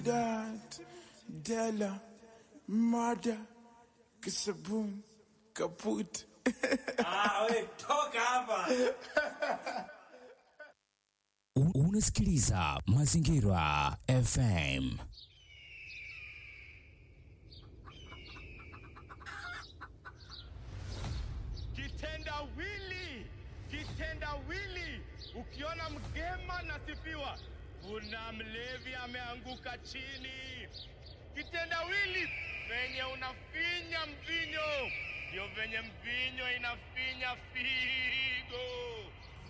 dat, Della, Mada, Kisabun, kaput. Ah, we, toka hapa. U- Unasikiliza Mazingira FM. kitendawili kitendawili ukiona mgema nasifiwa kuna mlevi ameanguka chini kitendawili venye unafinya mvinyo ndio venye mvinyo inafinya figo